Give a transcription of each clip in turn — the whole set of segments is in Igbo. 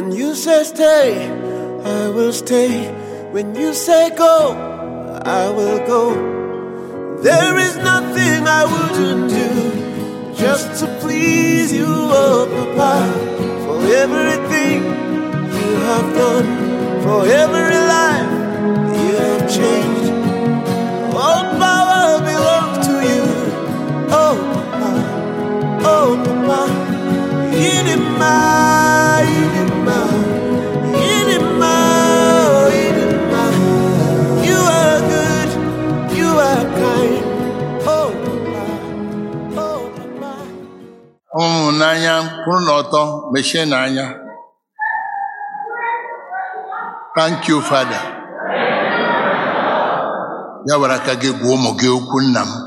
When you say stay, I will stay. When you say go, I will go. There is nothing I wouldn't do just to please you, oh Papa. For everything you have done, for every life you have changed. All power belongs to you, oh Papa, oh Papa. Inima, Inima, Inima, oh Inima. You are good, you are kind, oh Papa, oh Papa. ụmụ m n'anya kwụrụ n'ọtọ mechie n'anya thank you father ya were aka gị gwa ụmụ gị okwu nna m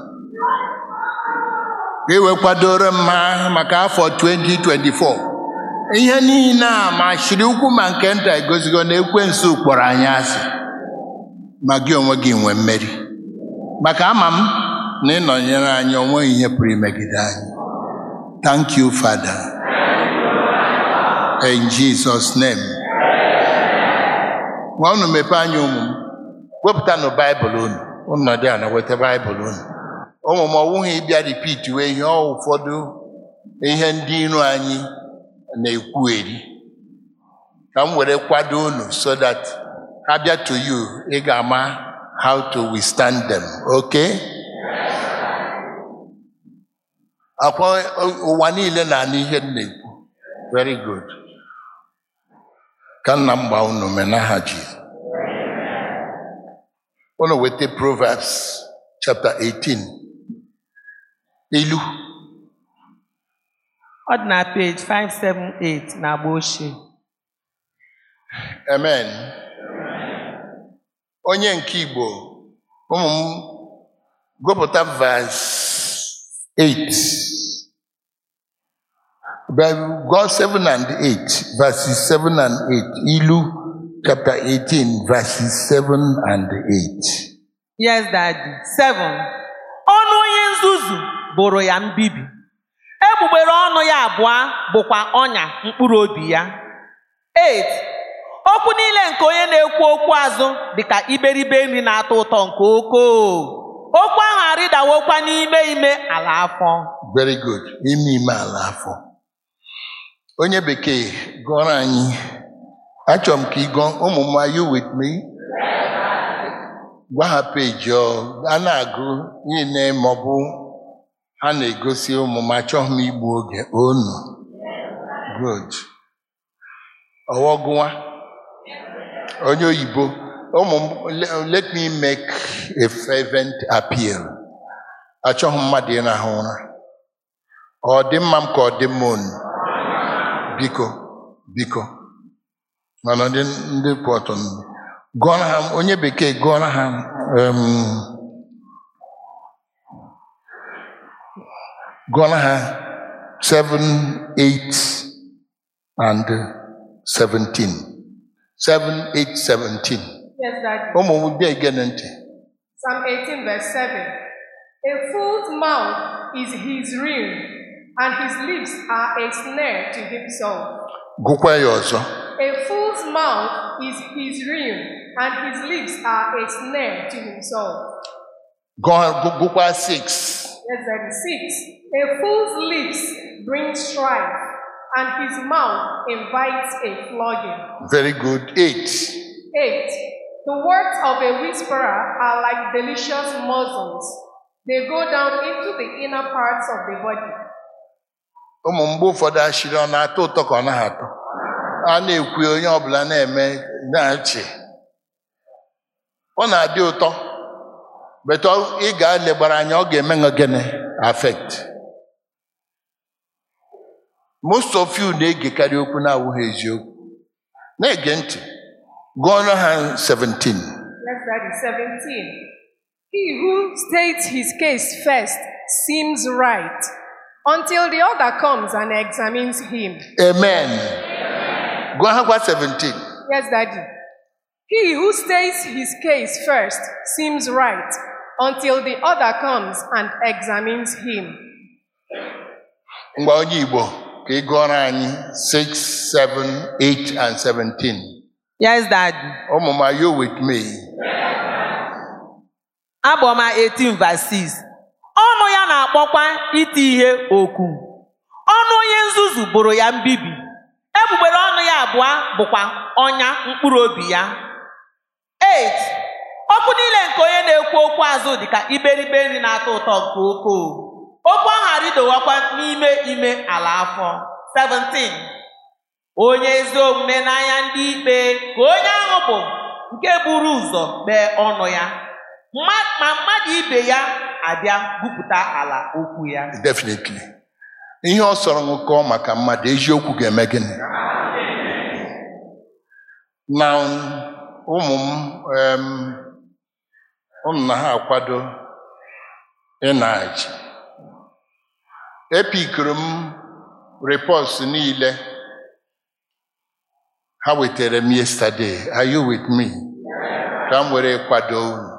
ka e wee kwadoro m ha maka afọ 2024 ihe niile a ma chiri ukwu ma nke nta egosigo na ekwensu kpọrọ anyị asị ma gị onwe gị nwee mmeri maka ama m na ịnọnyere anyị onweghị ihe pụrụ imegide anyị Thank you, Father. In Jesus' name. Nwa unu mepee anya ụmụ m wepụtanụ baịbụl unu unu nọdụ ala weta baịbụl unu ụmụ m ọwụghị ịbịa ripit wee ihe ọ ụfọdụ ihe ndị iro anyị na-ekwu eri ka m were kwado unu so that ha bịa to you ị ga-ama how to withstand them okay? akwa ụwa niile na-anụ ihe m na-ekwu very good ka nna m gbaa unu mee n'aha Jizọs unu weta Proverbs chapter 18 ilu Ọ dị na page 578 na agba ochie. amen onye nke Igbo ụmụ m gụpụta verse 8 Bible, God 7 and 8, verses 7 and 8. Ilu chapter 18, verses 7 and 8. Yes, Daddy. Seven. Ọnụ onye nzuzu bụrụ ya mbibi. Egbugbere ọnụ ya abụọ bụkwa ọnya mkpụrụ obi ya. Eight. Okwu niile nke onye na-ekwu okwu azụ dịka iberibe nri na-atọ ụtọ nke okoo. Okwu ahụ arịdawokwa n'ime ime ala afọ. Very good. Ime ime ala afọ. Onye bekee gụọrọ anyị. Achọrọ m ka ị gụọ ụmụ m are you with me? Gwa ha peji ọ a na-agụ niile ma ọ bụ ha na-egosi ụmụ m achọghị m igbu oge onu. Good. Ọwọ gụwa. Onye oyibo. Ụmụ m le- let me make a fervent appeal. Achọghị m mmadụ ịrahụ ụra. Ọ dị mma m ka ọ dị mma unu. Biko, biko. Mana ndị ndị kwụ ọtọ ndị. Gụọra ha onye bekee gụọra ha um, gụọra ha 7, 8 and 17. 7, 8, 17. Yes, Daddy. Ụmụ m bịa gene ntị. Psalm 18, verse 7. A fool's mouth is his ruin, and his lips are a snare to himself. Gụkwa ya ọzọ. A fool's mouth is his ruin, and his lips are a snare to himself. Gụọ- gụ- Gụkwa 6. Yes, Daddy. 6. A fool's lips bring strife, and his mouth invites a flogging. Very good. 8. 8. The words of a whisperer are like delicious muzzles. They go down into the inner parts of the body. ụmụ mgbe ụfọdụ ashịrị ọ na-atọ ụtọ ka ọ naghị atọ a na-ekwu onye ọbụla na-eme na-achị ọ na-adị ụtọ betọ ị ga-elegbara anya ọ ga-eme gị gịnị affect most of you na-egekarị okwu na-awụghị eziokwu na-ege ntị gụọrọ ha 17 Yes, Daddy. 17. He who states his case first seems right until the other comes and examines him. amen gụọ ha kwa 17 Yes, Daddy. He who states his case first seems right until the other comes and examines him. ngwa onye igbo ka ị gụọrọ anyị 6 7 8 and 17 Yes, Daddy. ụmụ m are you with me Abọma 18 verse 6. Ọnụ ya na-akpọkwa iti ihe okwu. Ọnụ onye nzuzu bụrụ ya mbibi. Egbugbere ọnụ ya abụọ bụkwa ọnya mkpụrụ obi ya. 8. Okwu niile nke onye na-ekwu okwu azụ dị ka iberibe nri na-atọ ụtọ nke ukwuu. Okwu ahụ arịdowakwa n'ime ime ala afọ. 17. Onye ezi omume n'anya ndị ikpe ka onye ahụ bụ nke buru ụzọ kpee ọnụ ya. Mma- ma mmadụ ibe ya abịa gwupụta ala okwu ya. definitely ihe ọ sọrọ nkọ maka mmadụ eziokwu ga-eme gịnị na ụmụ m em, ụmụ na ha akwado ịnaji epikiri m repọs niile ha wetara m yesterday are you with me ka m were kwado unu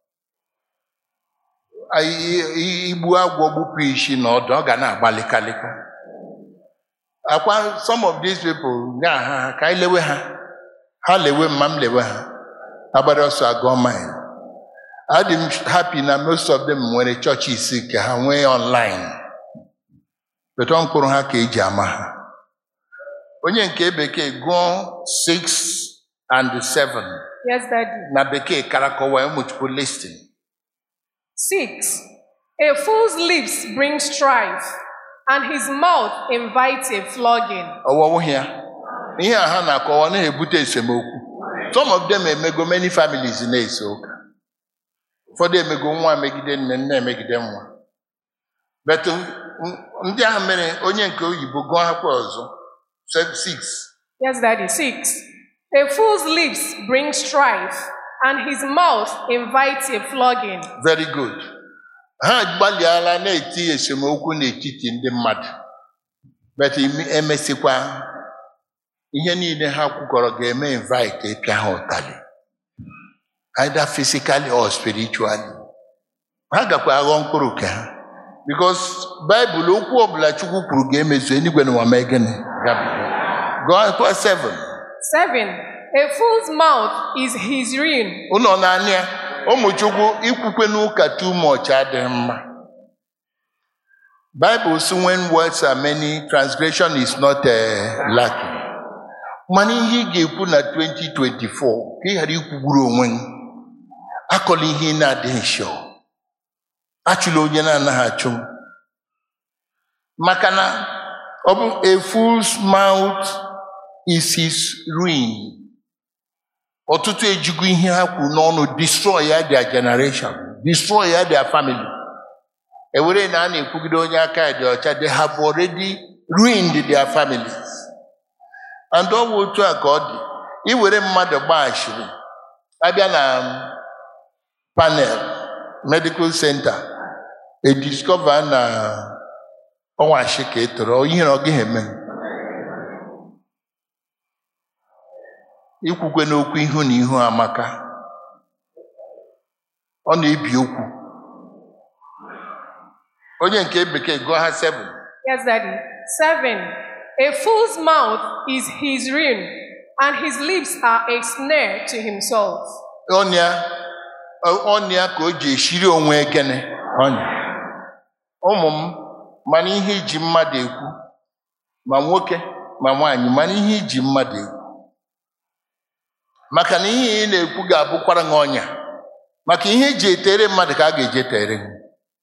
Anyị- i- igbu agwọ gbupụ isi na ọdụ ọ ga na-agbalịkalịka akwa some of these people nya ha ka anyị lewe ha ha lewe m ma m lewe ha agbara ọsọ agụọ mine adị m happy na most of them nwere chọọchị isi ka ha nwee online betọ mkpụrụ ha ka eji ama ha onye nke bekee gụọ 6 and 7 Yes, Daddy. na bekee karakọwa ụmụchukwu listing Six. A fool's lips bring strife, and his mouth invites a flogging. ọwọwụ ya ihe a ha na-akọwa na-ebute esemokwu some of them emego many families na-ese ụka ụfọdụ emego nwa megide nne nne emegide nwa but m- ndị ahụ mere onye nke oyibo gụọ akwụkwọ ọzọ 6 Yes, Daddy. Six. A fool's lips bring strife, and his mouth invites a flogging. very good ha gbalịala na-eti esemokwu n'etiti ndị mmadụ but ime- emesịkwa ihe niile ha kwukọrọ ga-eme invite ịpịa ha ụtalị either physically or spiritually ha gakwa aghọ mkpụrụ ka ha because baịbụl okwu ọbụla chukwu kwuru ga-emezu eluigwe na ụwa mee gịnị Gabiga. gụọ akwụkwọ 7 Seven. A fool's mouth is his ruin, ụlọ naanị ya ụmụ chukwu ikwukwe n'ụka too much adịghị mma Bible sị when words are many transgression is not uh, lacking mana ihe ị ga-ekwu na 2024 ka ị ghara ikwugburu onwe gị akọla ihe ị na-adịghị sure achụla onye na-anaghị achụ maka na ọ bụ a fool's mouth is his ruin ọtụtụ ejigo ihe ha kwuru n'ọnụ destroy ya their generation destroy ya their family ewere na a na-ekwugide onye aka ya dị ọcha they have already ruined their families and ọ bụ otu a ka ọ dị iwere mmadụ gbaghachiri abịa na panel medical center ediscover na ọnwashi ka ị tụrụ ihe na ọ gaghị eme ikwukwe n'okwu ihu na ihu amaka ọ na-ebi okwu onye nke bekee gụọ ha 7 Yes, Daddy. Seven. A fool's mouth is his ruin, and his lips are a snare to himself. ọnya ọnya ka o ji eshiri onwe ekene ọnya ụmụ m mana ihe iji mmadụ ekwu ma nwoke ma nwaanyị mana ihe iji mmadụ ekwu maka na ihe ị na-ekwu ga-abụkwara gị ọnya maka ihe eji etere mmadụ ka a ga-eji etere gị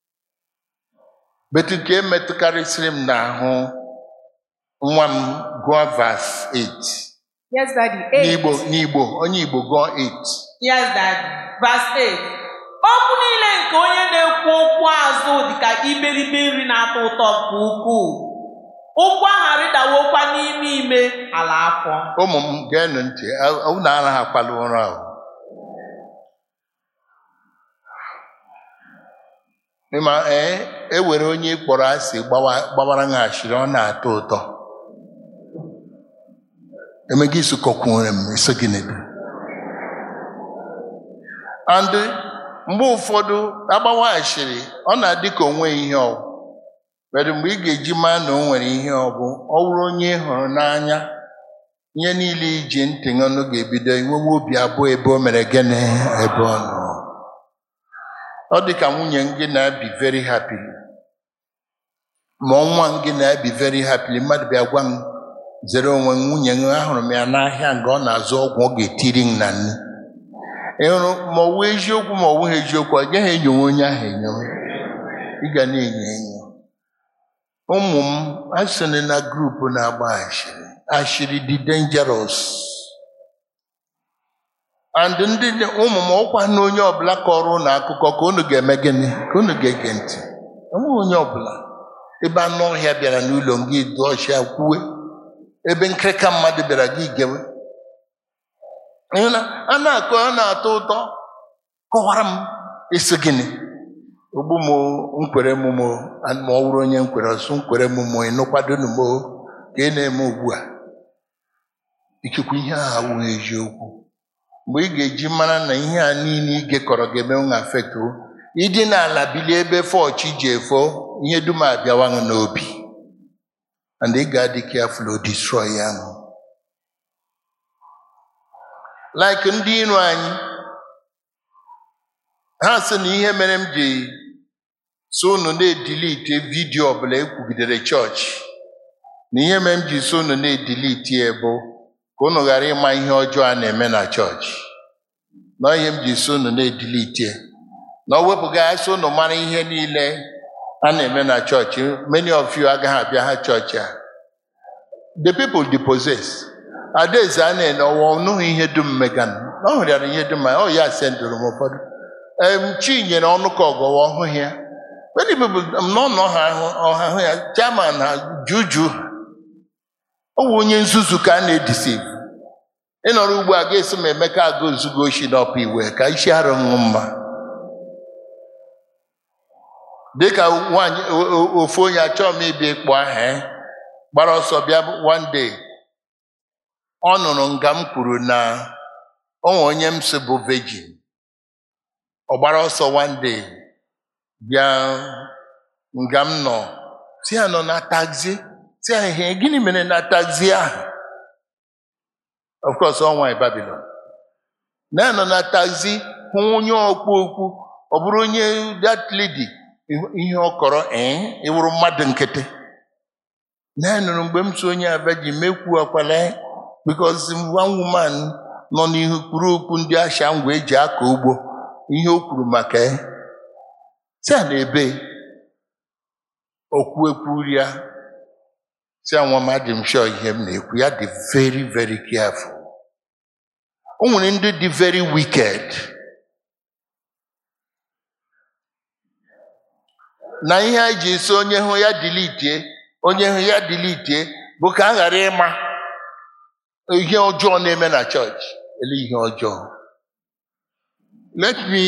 betu ka emetụkarịsịrị m n'ahụ nwa m gụọ vas 8 Yes, Daddy. Eight. n'igbo n'igbo onye igbo gụọ 8 Yes, Daddy. Verse 8. Okwu niile nke onye na-ekwu okwu azụ dị ka iberibe nri na-atọ ụtọ nke ukwuu. Ụkwụ ahụ arịdawokwa n'ime ime ala afọ. ụmụ m geenụ ntị a- unu anaghị akwala ụra ahụ ịma ee e were onye kpọrọ asị gbawa- gbawara ha ashịrị ọ na-atọ ụtọ emega isokọkwunyere m eso gị n'ebe and mgbe ụfọdụ agbawa ashịrị ọ na-adị ka onwe ihe ọ Kedu mgbe ị ga-eji maa na o nwere ihe ọ bụ ọ bụrụ onye ị hụrụ n'anya ihe niile iji ntị ọnụ ga-ebido inwewe obi abụọ ebe o mere gịnị ebe ọ nọ ọ dị ka nwunye m gị na-abi very happy ma nwa m gị na-abi very happy mmadụ bịa gwa m zere onwe m nwunye m ahụrụ m ya n'ahịa nga ọ na-azụ ọgwụ ọ ga-etiri m na nne ịhụrụ ma ọ wụ eziokwu ma ọ wụghị eziokwu ọ gaghị enyowe onye ahụ enyowe ị ga na-enyo enyo ụmụ m asịrị na grupu na-agba ashịrị ashịrị dị dangerous and ndị ụmụ m ọkwa na onye ọbụla kọrọ na akụkọ ka unu ga-eme gịnị ka unu ga-ege ntị enweghị onye ọbụla ebe anụ ọhịa bịara n'ụlọ m gị dụọ ọchịa kwuwe ebe nkịrịka mmadụ bịara gị gewe Ịhụ na a na-akọ a na-atọ ụtọ kọwara m isi gịnị ogbu m nkwere m mo ma ọ bụrụ onye nkwere ọsụ nkwere m mo ịnụkwadonu m ka ị na-eme ugbu a ikekwe ihe a awụghị eziokwu mgbe ị ga-eji mara na ihe a niile ị gekọrọ ga-eme nwa afekt ịdị n'ala bilie ebe fọchi ji efo ihe dum abịawa gị n'obi and ị ga-adị careful o destroy ya ahụ like ndị iro anyị ha sị na ihe mere m ji so unu na-edilite vidio ọbụla ekwugidere chọọchị na ihe mere m ji so unu na-edilite ya bụ ka unu ghara ịma ihe ọjọọ a na-eme na chọọchị na ihe m ji so unu na-edilite na ọ wepụga ya so unu mara ihe niile a na-eme na chọọchị many of you agaghị abịa ha chọọchị a the people depossess adaeze a na-ene ọwa ọnụghị ihe dum megan ọ hụrịara ihe dum ọ ya sendụrụ m ụfọdụ em chi nyere ọnụ ka ọgọwa ọhụghị ya many people n'ọnọ ha ọha hụ ya chairman ha juju ọ bụ onye nzuzu ka a na-edisiv ịnọrọ ugbu a ga-esi m emeka aga ozugo oshi n'ọpa iwe ka isi arụ ṅụ mma dịka nwaanyị ofu onye achọọ m ịbịa ịkpọ aha ya gbara ọsọ bịa one day ọ nụrụ nga m kwuru na onwe onye m si bụ virgin ọ gbara ọsọ one day bịa nga m nọ si ya nọ na taxi si ya ihe gịnị mere na taxi ahụ of course ọ nwaanyị Babylon na ya nọ na taxi hụ onye ọkpụ okwu ọ bụrụ onye that lady ihe ọ kọrọ ee ịwụrụ mmadụ nkịtị na ya nụrụ mgbe m so onye abịa ji mekwu akwala because one woman nọ n'ihu kwuru okwu ndị asha ngwa eji akọ ugbo ihe o kwuru maka ya si a na-ebe okwu ekwu ya si anwa m adị m sure ihe m na-ekwu ya dị very very careful o nwere ndị dị very wicked na ihe anyị ji esi onye hụ ya dilitie onye hụ ya dilitie bụ ka a ghara ịma ihe ọjọọ na-eme na chọọchị ele ihe ọjọọ let me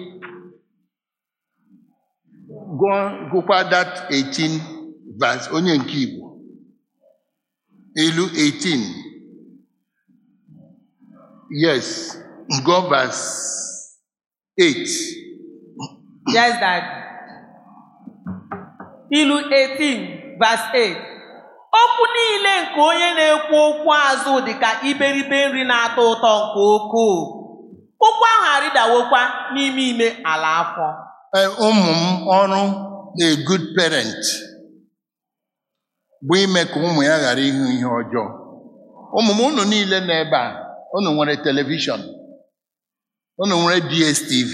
go gụkwa that 18 verse onye nke Igbo ilu 18 yes go verse 8 Yes, Dad. Ilu 18, verse 8. Okwu niile nke onye na-ekwu okwu azụ dị ka iberibe nri na-atọ ụtọ nke ukwuu. Ụkwụ ahụ arịdawokwa n'ime ime ala afọ. Eh, ụmụ m ọrụ a good parent bụ ime ka ụmụ ya ghara ịhụ ihe ọjọọ ụmụ m unu niile nọ ebe a unu nwere telivishọn unu nwere DSTV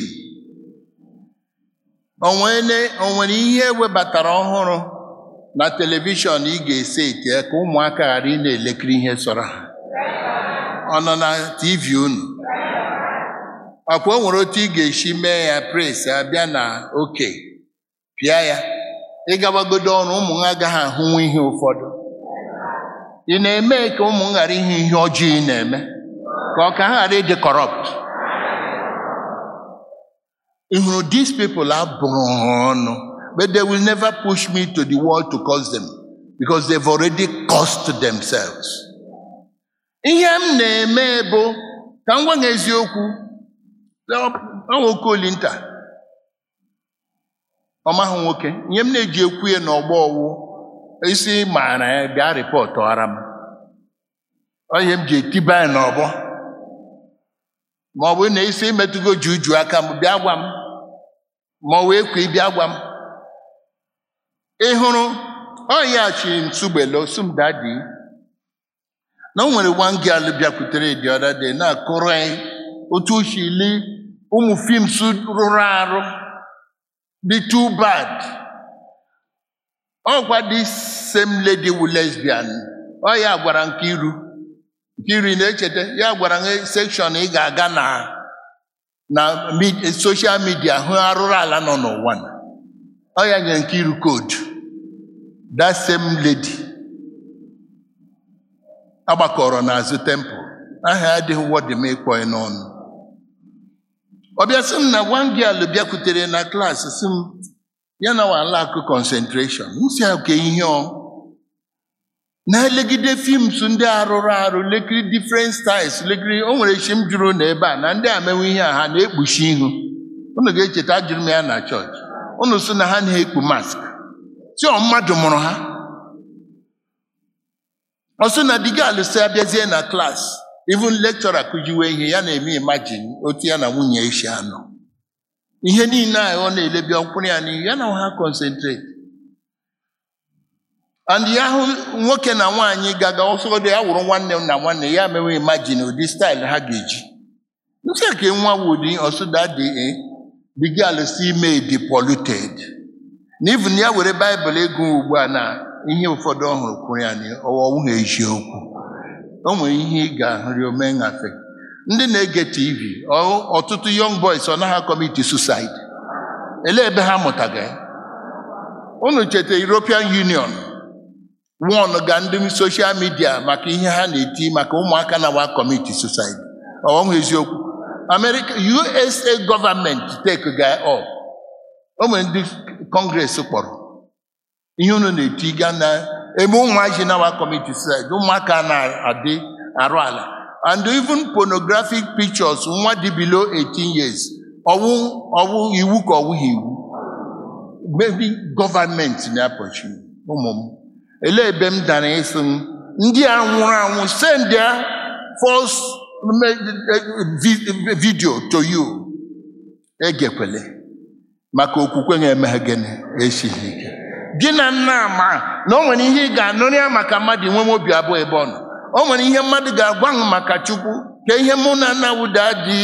o nwere o nwere ihe ewebatara ọhụrụ na telivishọn ị ga-ese ite ka ụmụaka ghara ị na-elekiri ihe sọrọ ha ọ nọ na TV unu akwa o nwere otu ị ga-esi mee ya pres abịa na oke pịa ya ịgawagodo ọrụ ụmụ ha agaghị ahụnwu ihe ụfọdụ ị na-eme ka ụmụ m ghara ihe ihe ọjọọ ị na-eme ka ọ ka ha ghara ịdị kọrọpt ị hụrụ these people abụrụ ha ọnụ but they will never push me to the wall to curse them because they've already cursed themselves ihe m na-eme bụ ka m gwa gị eziokwu ọnwa okolinta ọmahụ nwoke ihe m na-eji ekwu ya n'ọgbọ ọwụ isi maara ya bịa rịpọtụ ara m Ọ ihe m ji etiba ya n'ọgbọ ma ọ bụ na isi metụgo juju aka m bịa gwa m ma ọ wee kwe bịa gwa m ị hụrụ ọ ya chi nsugbele osum dadi na o nwere one girl bịakwutere the other day na-akọrọ anyị otu o si li ụmụ films rụrụ arụ dị too bad ọkwa this same lady wu lesbian ọ ya gwara Nkiru Nkiru ị na-echeta ya gwara m sekshọn ị ga-aga na na mid- social media hụ arụrụ ala nọ n'ụwa na. ọ ya nyere Nkiru koodu that same lady agbakọrọ n'azụ tempụl aha ya adịghị wọdị m ịkpọ ya n'ọnụ ọ bịa sị m na one girl bịakwutere na klaasị sị m ya na wa lack concentration m si ya ka ihe ọ na-elegide films ndị arụrụ arụ lekiri different styles lekiri o nwere chi m jụrụ n'ebe a na ndị a mewe ihe a ha na-ekpuchi ihu unu ga-echeta ajụrụ m ya na chọọchị unu sị na ha na-ekpu mask si ọ mmadụ mụrụ ha ọ sị na digal si abịazie na klaasị even lecturer kụjiwe ihe ya na-eme imagine otu ya na nwunye esi anọ ihe niile a ọ na-elebi ọkwụrụ ya n'ihu ya na ha concentrate and ya hụ nwoke na nwaanyị gaga ọsọgodo ya wụrụ nwanne m na nwanne ya mewe imagine ụdị style ha ga-eji nsị ka nwa wudi ọsụda dị the girl si made the polluted na even ya were baịbụl ego ugbu a na ihe ụfọdụ ọhụrụ kwuru ya na ọwụghị eziokwu o nwere ihe ị ga-ahụrị ome ngafe ndị na-ege tv ọ- ọtụtụ young boys ọ naghị kọmiti suicide elee ebe ha mụtaga ya? unu cheta European Union won ga ndị soshal midia maka ihe ha na-eti maka ụmụaka na wa kọmiti suicide ọwụghị eziokwu America USA gọọmenti take ga up o nwere ndị kọngres kpọrọ ihe unu na-eti ga na eme ụmụaji na wa kọmiti suicide ụmụaka na-adị arụ ala and even pornographic pictures nwa dị below 18 years ọwụ ọwụ iwu ka ọwụghị iwu maybe gọọmenti na-apọchi ụmụ m elee ebe m dara ịsị m ndị a nwụrụ anwụ send their false video to you egekwele maka okwukwe na-emeghe gịnị esighị ike gị na nna ama na o nwere ihe ị ga-anụrụ ya maka mmadụ inwe obi abụọ ebe ọ nọ o nwere ihe mmadụ ga-agwa m maka chukwu ka ihe mụ na nna wuda dị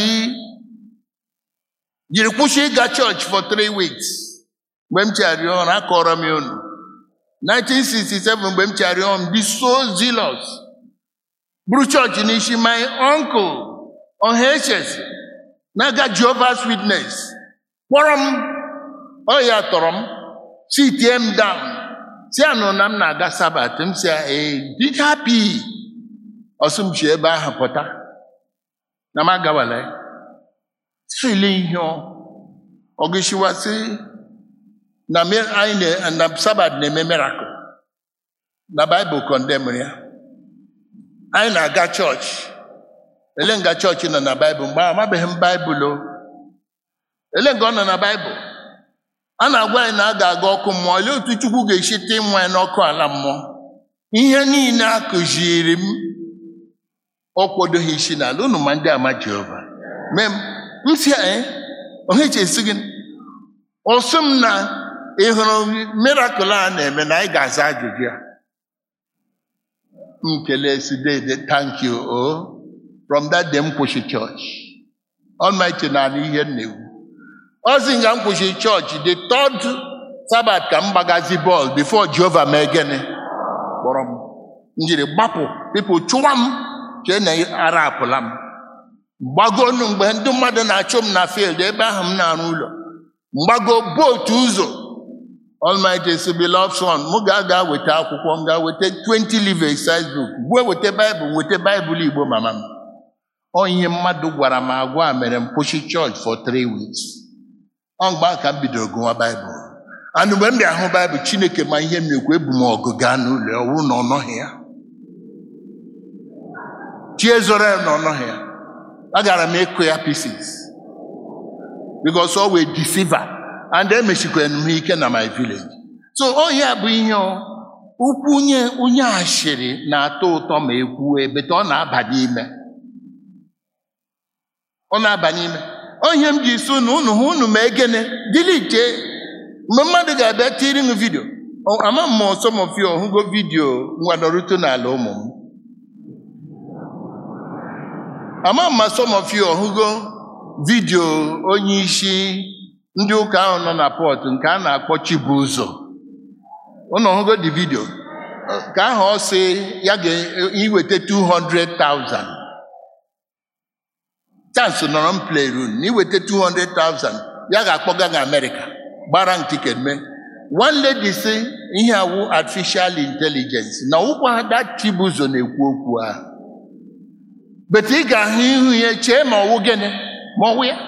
jiri kwụsị ịga chọọchị for three weeks mgbe m chegharịrị ọrụ akọrọ m ya unu 1967 mgbe m chegharịrị ọrụ m dị so zealous buru chọọchị n'isi my uncle ọhs na-aga Jehovah's Witness kpọrọ m ọ ya tọrọ m si tie m down si anụ na m na-aga sabat m si ee dị happy ọsụ m si ebe ahụ pụta na m agawala ya sile ihe ọ ọgụsiwasị na mi- anyị na na sabat na-eme miracle na baịbụl kọndemri ya anyị na-aga chọọchị ele nga chọọchị nọ na baịbụl mgbe ahụ amabeghị m baịbụl o ele nga ọ nọ na baịbụl a na-agwa anyị na a ga-aga ọkụ mmụọ olee otu chukwu ga-esi tee nwa ya n'ọkụ ala mmụọ ihe niile a kụziri m ọ kwadoghị isi n'ala unu ma ndị ama jehova mee m m si ee ohechesi gị ọsụ m na ị hụrụ mirakụl a na-eme na anyị ga-aza ajụjụ ya m kelee si dede thank you o from that day m kwụsị chọọchị Almighty na anụ ihe m na-ekwu ọ sị nga m kwụsị chọọchị the third sabat ka m gbagazi bọọlụ before Jehova mee gịnị kpọrọ m m jiri gbapụ pipụ chụwa m chee na ara apụla m gbagonu mgbe ndị mmadụ na-achụ m na field ebe ahụ m na-arụ ụlọ mgbago bootu ụzọ Almighty si beloved son m ga-aga weta akwụkwọ m ga-weta 20 live size book gbuo weta baịbụl weta baịbụl igbo mama m ọ ihe mmadụ gwara m agwa a mere m kwụsị chọọchị for three weeks ọ mgbe ahụ ka m bidoro gụwa baịbụl and mgbe m bịa hụ baịbụl chineke ma ihe m na-ekwu ebu m ọgụ gaa n'ụlọ ọ bụrụ na ọ nọghị ya chi ezoro ya na ọ nọghị ya agara m ịkụ ya pieces because ọ wee deceiver and emechikwara m ha ike na my village so ọ ya bụ ihe ọ ukwu onye onye ashịrị na-atọ ụtọ ma ekwu ebete ọ na-aba n'ime ọ na-aba n'ime ọ ihe m ji so na unu hụ unu ma egene dilite mgbe mmadụ ga-abịa tiri m vidio Ọ- ama m ma some of you ọhụgo vidio nwadọrụto n'ala ụmụ m ama m ma some of you ọhụgo vidio onye isi ndị ụka ahụ nọ na pọt nke a na-akpọ Chibụzọ unu ọhụgo dị vidio ka ahụ ọ sị ya ga-iweta 200,000 chance nọrọ m playroom na iweta 200,000 ya ga-akpọga na Amerịka gbara m tiket mee one lady sị ihe awụ artificial intelligence na ụkwa ada Chibụzọ na-ekwu okwu ahụ bete ị ga-ahụ ihu ya chee ma ọwụ gịnị ma ọwụ ya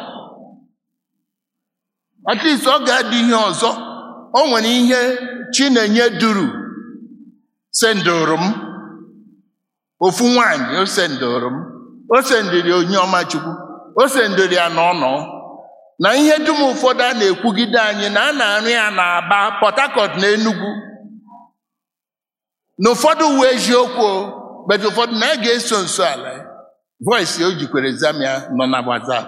at least ọ ga-adị ihe ọzọ o nwere ihe Chinenye duru sendụrụ m ofu nwanyị o sendụrụ m o sendịrị onye ọma Chukwu o sendịrị ya n'ọnọ na ihe dum ụfọdụ a na-ekwugide anyị na a na-arụ ya na Aba Port Harcourt na Enugu na ụfọdụ uwe eziokwu o, but ụfọdụ na a ga-eso nso ala ya voice o jikwere zamia nọ na WhatsApp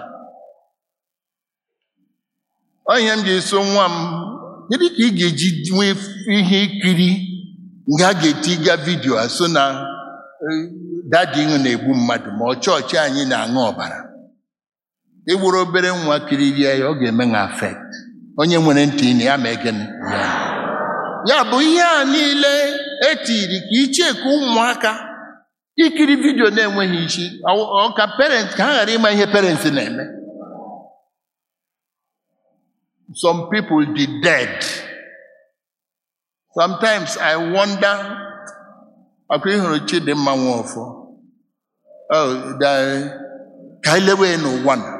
ọ ihe m ji so nwa m kedu ka ị ga-eji nwee ihe ikiri nke a ga-etiga vidio a so na eh, dadi ịṅụ na-egbu mmadụ ma ọ chọọchị anyị na-aṅụ ọbara ịwụrụ obere nwa kiririe ya ọ ga-eme na afekt onye nwere ntị na ya ma egene ya ya bụ ihe a niile etiri ka icheku ụmụaka ikiri vidio na-enweghị isi ọ- ọ ka parent ka ha ghara ịma ihe parents na-eme some people dị dead sometimes i wonder ọkụ ịhụrụ chidimma nwofọ oh, the- ka anyị lewe ya n'ụwa na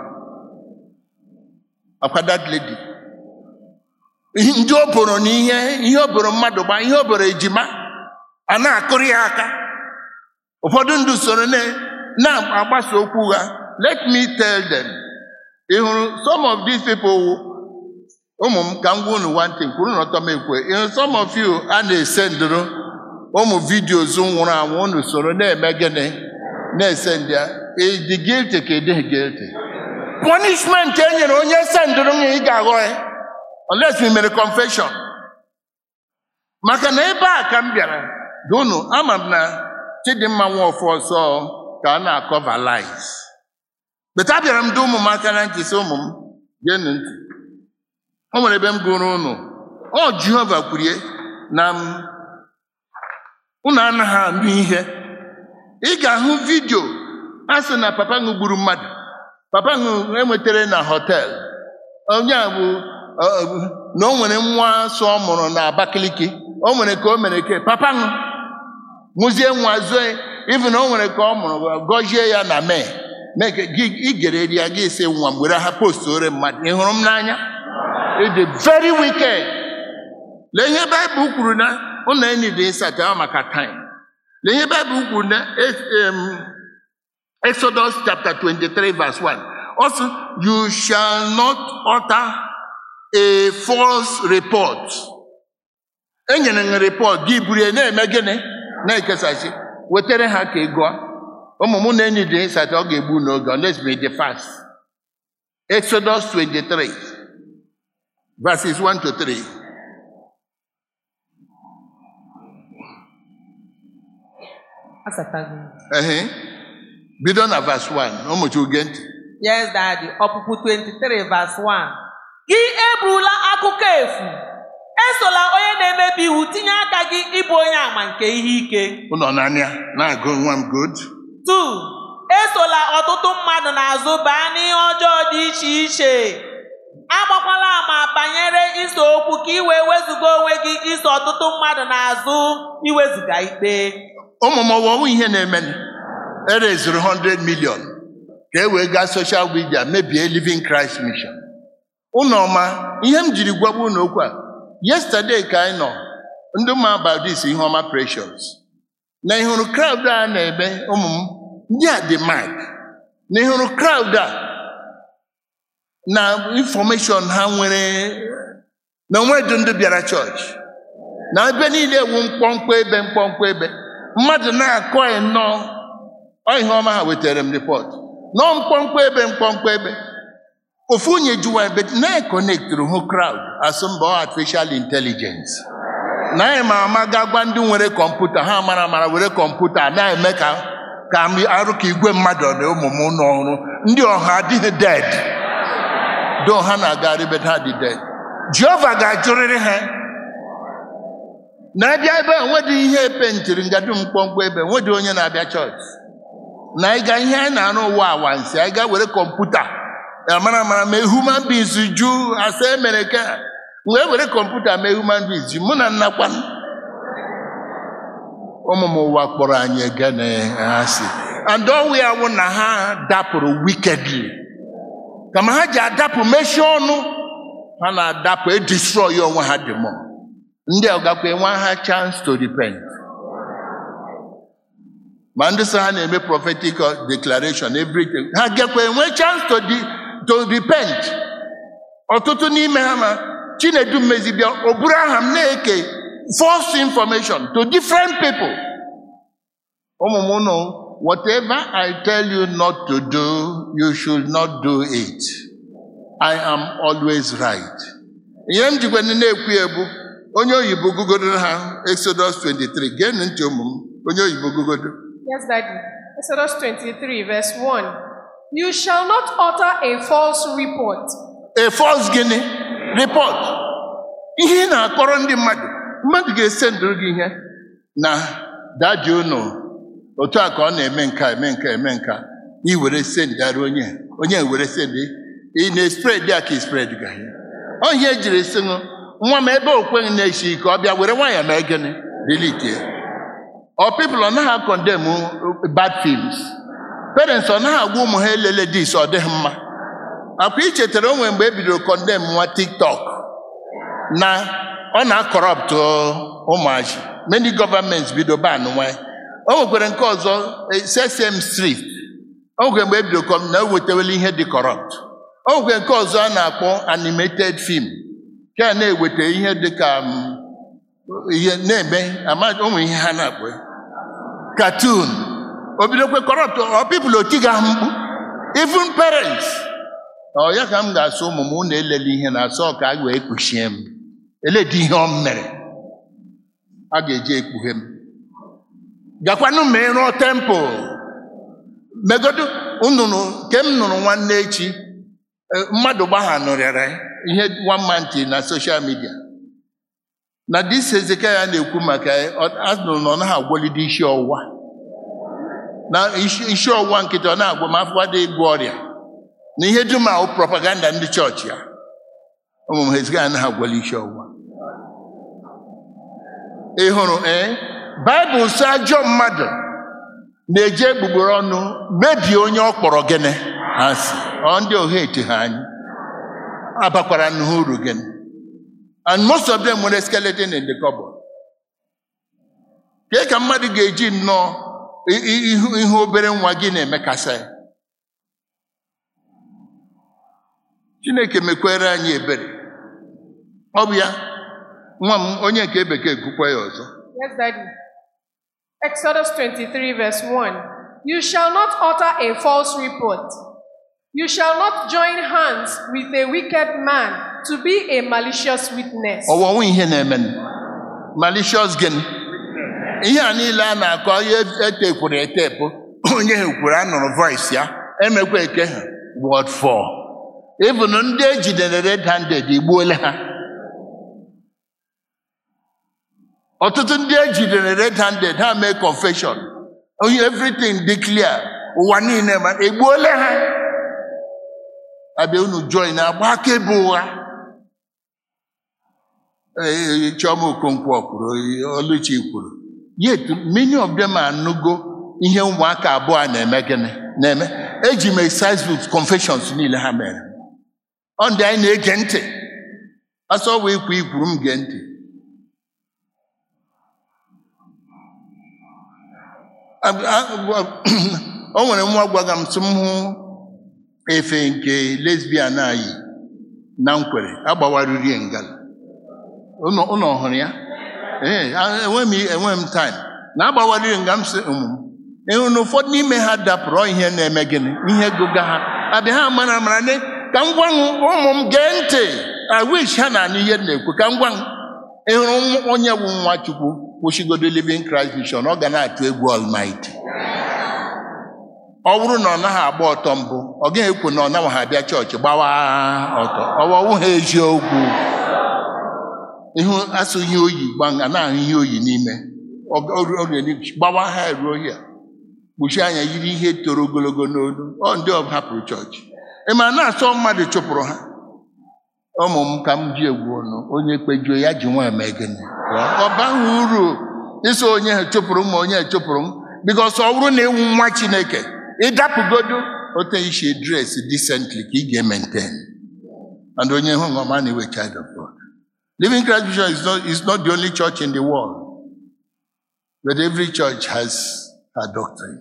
ọkwa that lady Ihe- ndị o boro n'ihe ihe o boro mmadụ gba ihe o boro ejima a na-akụrụ ya aka ụfọdụ ndị soro na- na-agbasa okwu ha let me tell them ị hụrụ some of these people wụ- ụmụ m ka m gwa unu one thing kwuru n'ọtọ m ekwe ị hụrụ some of you a na-ese ndụrụ ụmụ vidios nwụrụ anwụ unu soro na-eme gịnị na-ese ndị a ịdị guilty ka ịdịghị guilty punishment e nyere onye sendụrụ m ị ga-aghọ ya unless we mere confession maka na ebe a ka m bịara dị unu ama m na chidimma nwafọ ọsọ ka a na-akọva lies beta abịara m dị ụmụ m aka na ntị sị ụmụ m geenụ ntị o nwere ebe m gụrụ unu ọ jehova kwurie na m unu anaghị anụ ihe ị ga-ahụ vidio a sị na papa ṅụ gburu mmadụ papa ṅụ enwetara na họtel onye a bụ ọ, ọ, na o nwere nwa so ọ mụrụ na Abakaliki o nwere ka o mere ke papa ṅụ mụzie nwa zoe ifu na o nwere ka ọ mụrụ gọzie ya na mee mee ka gị igere ya gị si nwa m were ha post ore mmadụ ị hụrụ m n'anya It is very wicked lee ihe baịbụl kwuru na ụlọ enyi dị nsata maka time lee ihe baịbụl kwuru na em, Exodus chapter 23 verse 1 also you shall not utter a false report enyere m report gị buru ya na-eme gịnị na-ekesasị wetara ha ka ị gụọ ụmụ m na enyi dị nsata ọ ga-egbu n'oge unless me the fast Exodus 23 verses 1 to 3 Asatago. Ehe. bido na verse 1 ụmụchukwu gee ntị Yes, Daddy. Ọpụpụ 23 verse 1. Gị eburula akụkọ efu. Esola onye na-emebi iwu tinye aka gị ịbụ onye àmà nke ihe ike. ụlọ n'anya na-agụ nwa m good 2. Esola ọtụtụ mmadụ n'azụ baa n'ihe ọjọọ dị iche iche. Agbakwala ama banyere iso okwu ka ị wee wezụga onwe gị iso ọtụtụ mmadụ n'azụ iwezụga ikpe. ụmụ m ọwọwụ ihe na-eme erezuru 100 million ka e wee gaa social media mebie living Christ mission ụnụ ọma ihe m jiri gwagbu unu okwu a yesterday ka anyị nọ ndị ma about this ihe ọma precious na ịhụrụ crowd a na-eme ụmụ m ndị a dị mad na ịhụrụ crowd a na infọmeshọn ha nwere na onwedị ndị bịara chọọchị na ebe niile ewu mkpọmkpọ ebe mkpọmkpọ ebe mmadụ na-akọ nnọọ ọ ihe ọma ha wetara m rịpọt nọọ mkpọmkpọ ebe mkpọmkpọ ebe ofu onye jụwa ebe na-ekonektịrị hụ kraụd asụmba artificial intelligence na anyị ma ama ga gwa ndị nwere kọmputa ha mara amara were kọmputa na-eme ka ka m arụ ka igwe mmadụ na ụmụ m ụlọ ọrụ ndị ọha adịghị dead do ha na-aga ribet ha dị dead jehova ga-ajụrịrị ha na-abịa ebe a nwedị ihe epentịrị ngadu mkpọmkpọ ebe nwedị onye na-abịa chọọchị na ịga ihe anyị na-arụ ụwa awansi anyị ga were kọmputa amara amara mee human beings ju asa emere ka wee were kọmputa mee human beings ju mụ na nnakwa ụmụ m ụwa kpọrọ anyị egene asị and ọwụ ya wụ na ha dapụrụ wickedly kama ha ji adapụ mechie ọnụ ha na-adapụ edestroy onwe ha dị mọ ndị a gakwa enwe ha chance to repent ma ndị so ha na-eme prophetic declaration everything ha gekwa enwe chance to, di, to repent ọtụtụ n'ime ha ma chinedu mmezibịa o buru aha m na-eke false information to different people ụmụ m ụnụ whatever i tell you not to do you should not do it i am always right ihe m jikwa na-ekwu ebu onye oyibo gugodo ha exodus 23 geenụ ntị ụmụ m onye oyibo gugodo Yes, Daddy. Exodus 23, verse 1. You shall not utter a false report. a false gịnị report ihe ị na-akọrọ ndị mmadụ mmadụ ga-ese ndụrụ gị ihe na dadi unu otu a ka ọ na-eme nka eme nka eme nka ị were sendara onye onye were sendị ị na-espred ya ka ispred ga ya ọ ihe ejiri sị nụ nwa m ebe okweghị na-eshi ike ọ bịa were nwayọ mee gịnị delete ya ọ people ọ naghị akọndem bad films parents ọ naghị agwa ụmụ ha elele dis ọ dịghị mma akwa ichetara onwe mgbe e bidoro kọndem nwa tiktok na ọ na-akọrọpt ụmụaji many gọọmenti bido ban nwa o nwekwara nke ọzọ sesame street o nwekwara mgbe e bidoro kọm na o wetawela ihe dị kọrọpt o nwekwara nke ọzọ a na-akpọ animated film nke a na-eweta ihe dị ka um, ihe na-eme ama ụmụ ihe ha na-akpọ ya. cartoon o bidokwe kọrọpt ọ pipụl otiga ha mkpu even parents ọ ya ka m ga-asụ ụmụ m unu elele ihe na-asọ ka a wee kpuchie m eledi ihe ọ mere a ga-eji ekpughe m gakwanụ ma ịrụọ tempụl megodu nnụnụ nke m nụrụ nwanne echi eh, mmadụ gbaghanụrịara ihe one month na social media na dis Hezekaya na-ekwu maka ya, ọ- a nụrụ na ọ naghị agwọlide isi ọwụwa na isi isi ọwụwa nkịta ọ na-agwọ ma afọ adịghị ịgwọ ọrịa na ihe dum ahụ propaganda ndị chọọchị ya ụmụ m Hezekaya anaghị agwọli isi ọwụwa ị hụrụ ee baịbụl sị ajọ mmadụ na-eji egbugbere ọnụ mebie onye ọ kpọrọ gịnị asị ọ ndị oha ete ha anyị abakwara n'ihe uru gịnị and most of them nwere skeleton in the cupboard kee ka mmadụ ga-eji nnọọ i- i- ihu ihe obere nwa gị na-emekasa ya chineke mekwere anyị ebere ọ bụ ya nwa m onye nke bekee kwukwa ya ọzọ Yes, Daddy. Exodus 23, verse 1. You shall not utter a false report. You shall not join hands with a wicked man to be a malicious witness. ọwọwụ ihe na-eme malicious gịnị ihe a niile a na-akọ ihe etekwuru etepụ onye ha kwuru anụrụ voice ya emekwa eke ha word for even ndị ejidere red handed igbuola ha ọtụtụ ndị ejidere red handed ha mee confession onye everything dị clear ụwa niile ma egbuola ha abịa unu join agba akaebe ụgha Ee, Chioma Okonkwo kwuru Oluchi kwuru yet many of them anụgo ihe ụmụaka abụọ a na-eme gịnị na-eme eji m exercise with confessions niile ha mere ọ ndị anyị na-ege ntị asọ wee ikwu ikwuru m gee ntị Ab- a- a- o nwere nwa gwaga m sị m hụ efe nke lesbian anyị na nkwere agbawariri ngala ụnọ ụnọ hụrụ ya ee a- enwe m enwe m time na agbawariri nga m sị ụmụ m ịhụ na ụfọdụ n'ime ha dapụrụ ọ ihe na-eme gịnị ihe gụga ha abịa ha mara mara ne ka m gwa m ụmụ m gee ntị i wish ha na-anụ ihe m na-ekwu ka m gwa m ịhụrụ m onye bụ nwa chukwu kwụsịgodo living Christ Mission ọ ga na-atụ egwu Almighty ọ bụrụ na ọ naghị agba ọtọ mbụ ọ gaghị ekwu na ọ naghị abịa chọọchị gbawa ọtọ ọwọwụ ha eziokwu ihu asụghị oyi gba a na-ahụ ihe oyi n'ime Ọ- ọ- ọ ga-eri- gbawa ha ruo ya kpuchie anya yiri ihe toro ogologo n'olu ọ ndị ọ hapụrụ chọọchị ị ma na-asọ mmadụ chụpụrụ ha ụmụ m ka m ji egwu ọnụ onye kpejuo ya ji nwa eme gịnị ọ baghị uru ịsọ onye ha chụpụrụ m ma onye ha chụpụrụ m bikos ọ bụrụ na ịwụ nwa chineke ịdapụgodo otu isi dres decently ka ị ga-maintain and onye hụ ọma na iwe child of God living Christ Mission is not, is not the only church in the world but every church has her doctrine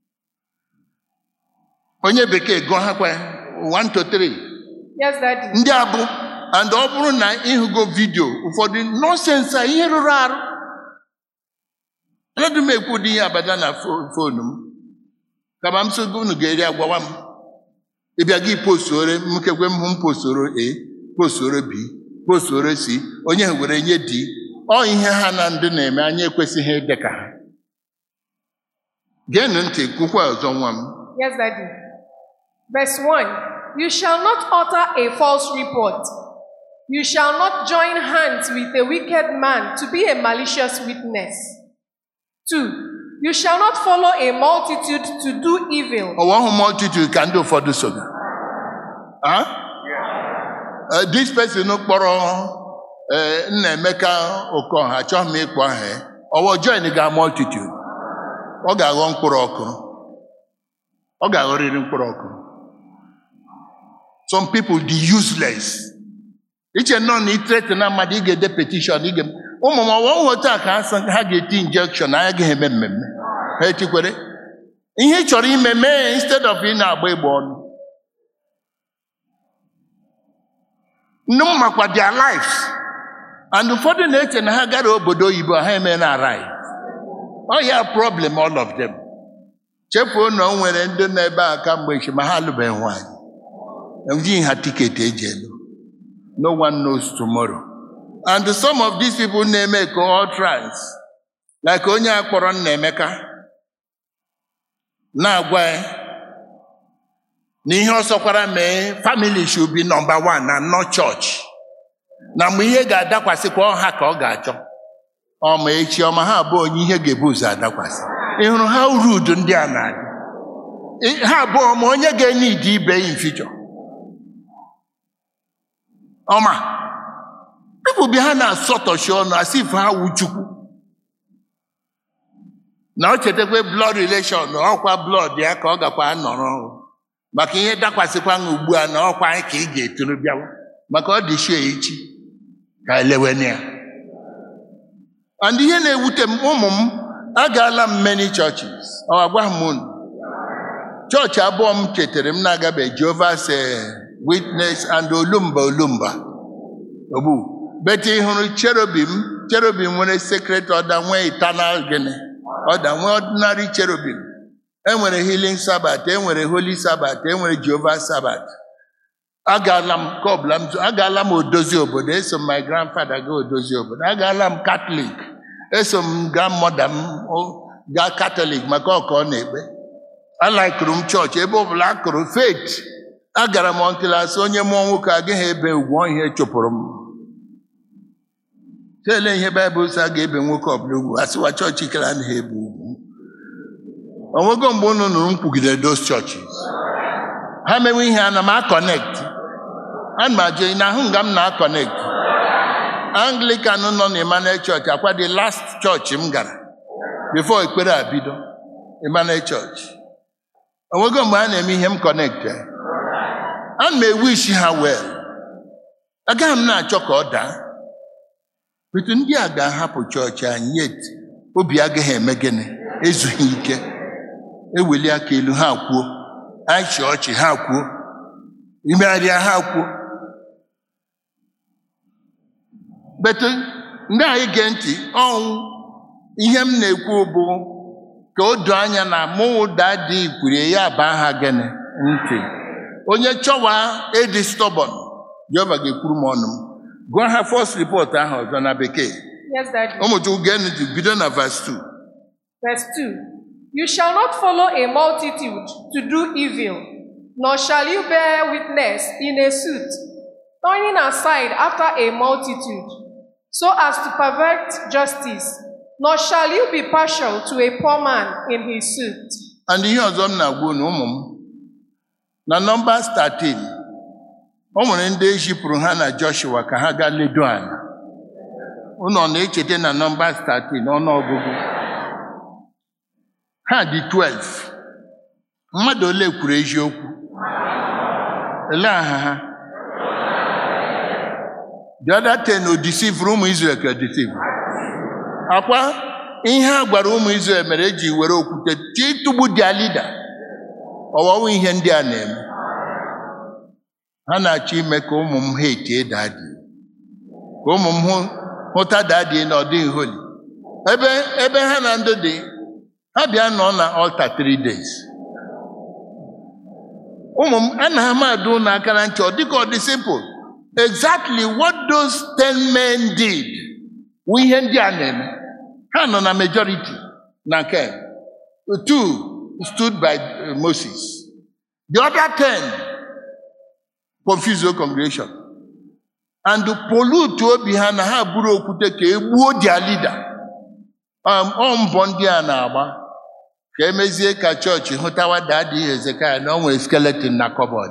onye bekee gụọ ha kwa 1 to 3 Yes, Daddy. ndị abụ and ọ bụrụ na ịhụgo vidio ụfọdụ nọsensị a ihe rụrụ arụ anadụ m ekwu ụdị ihe abada na fo- fonu m kama m sogo unu ga-eri agwawa m ịbịa gị postore m kekwe m hụ m postoro a postoro b postoro c onye ha were nye d ọ ihe ha na ndị na-eme anyị ekwesịghị ịdị ka ha geenụ ntị kwukwa ọzọ nwa m Yes, Daddy. Verse 1 You shall not utter a false report. You shall not join hands with a wicked man to be a malicious witness. 2. You shall not follow a multitude to do evil. ọwa ọhụ multitude ka ndị ụfọdụ soga Ah? Eh, this person kpọrọ eh, nna emeka okoha achọghị m ịkpọ aha ya. ọwọ join ga multitude ọ ga-aghọ mkpụrụ ọkụ ọ ga-aghọrịrị mkpụrụ ọkụ some people dị useless iche nọ na itrete na mmadụ ị ga-ede petishọn ị ga ụmụ m ọwa nghọta ka ha sị ha ga-eti injekshọn anya gaghị eme mmemme ha etikwere ihe ị chọrọ ime mee instead of ị na-agba egbe ọnụ ndị m makwa their lives and ụfọdụ na-eche na ha gara obodo oyibo ha eme na arai ọ ya problem all of them chefuo na o nwere ndị nọ ebe a kamgbe echi ma ha alụbeghị nwaanyị enweghị ha tiketi eji elu no one knows tomorrow and some of these people na-eme ka all trans like onye a kpọrọ nna emeka na-agwa ya na ihe ọsọkwara mee family should be number one na not church na mgbe ihe ga-adakwasịkwa ọha ka ọ ga-achọ ọma echi ọma ha abụọ onye ihe ga-ebu ụzọ adakwasị ị hụrụ ha rudu ndị a na-adị Ị- ha abụọ ma onye ga-enye ide ibe ya mfichọ ọma people bi ha na-asọtọchi ọnụ asị ife ha wu chukwu na o chetakwa blood relation na ọkwa blood ya ka ọ gakwa nọrọ maka ihe dakwasịkwa ha ugbu a na ọkwa anyị ka ị ga-eturu bịawa maka ọ dị shie echi ka elewen ya and ihe na-ewute m ụmụ m agaala m many churches ọ agwa m unu chọọchị abụọ m chetara m na-agabe Jehovah's eh, Witness and Olumba Olumba ogbu bete ịhụrụ cherubim cherubim nwere secret order nwee eternal gịnị order nwee ordinary cherubim enwere healing sabbath enwere holy sabbath enwere Jehovah sabbath agaala m ka ọbụla m zo- agaala m odozi obodo eso m my grandfather gaa odozi obodo agaala m katọlik eso m grandmother m o- gaa katọlik maka ọka ọ na-ekpe alaikụrụ m chọọchị ebe ọbụla a kụrụ faith agara m ọntịlasị onye mụọ nwoke agaghị ebe ugwu ihe chụpụrụ m tele ihe baịbụl sị a ga-ebe nwoke ọbụla ugwu asịwa chọọchị kere anaghị ebe ugwu onwego mgbe unu nụrụ m kwugide those churches ha mewe ihe ana m akọnekt ana m ajụ na ahụ nga m na-akọnekt anglican nọ na emmanuel church akwa the last church m gara before ekpere a bido emmanuel church onwego mgbe a na-eme ihe m kọnekt ana m ewishi ha well agaghị m na-achọ ka ọ daa etu ndị a ga-ahapụ chọọchị anyị yet obi agaghị eme gịnị ezughị ike eweli aka elu ha kwuo anyị chị ọchị ha kwuo imegharịa ha kwuo betu ndị anyị gee ntị ọnwụ ihe m na-ekwu bụ ka o doo anya na mụ ụda dị ikwurie ya bụ aha gịnị ntị onye chọwa ịdị stọbọn jehova ga-ekwuru m ọnụ m gụọ ha fọst ripọt ahụ ọzọ na bekee Yes, Daddy. ụmụchukwu gee ntị bido na vas 2 Verse 2 You shall not follow a multitude to do evil, nor shall you bear witness in a suit, turning aside after a multitude, so as to pervert justice, nor shall you be partial to a poor man in his suit. and ihe ọzọ m na-agwa unu ụmụ m na nọmbas 13 o nwere ndị ezipụrụ ha na joshua ka ha gaa ledo ala unu ọ na-echeta na nọmbas 13 ọnụọgụgụ ha dị 12 mmadụ ole kwuru eziokwu ele aha ha the other 10 o disivuru ụmụ Israel ka disivuru akwa ihe a gwara ụmụ Israel mere eji were okwute tie ịtụgbu dia lida ọwawa ihe ndị a na-eme ha na-achọ ime ka ụmụ m ha etie dadi ka ụmụ m hụ hụta dadi na ọ dịghị holi ebe ebe ha na ndụ dị ha bịa nọ na alta 3 days ụmụ m ana m adụ ụnụ aka na ntị ọ dịka ọ dị simple exactly what those 10 men did wụ ihe ndị a na-eme ha nọ na majority na nke two stood by uh, Moses the other ten confuse the congregation and pollute obi ha na ha buru okwute ka e gbuo their leader Um, ọ mbọ ndị a na-agba ka emezie ka chọọchị hụtawa dadi Hezekaya na ọ nwere skeleton na kọbọd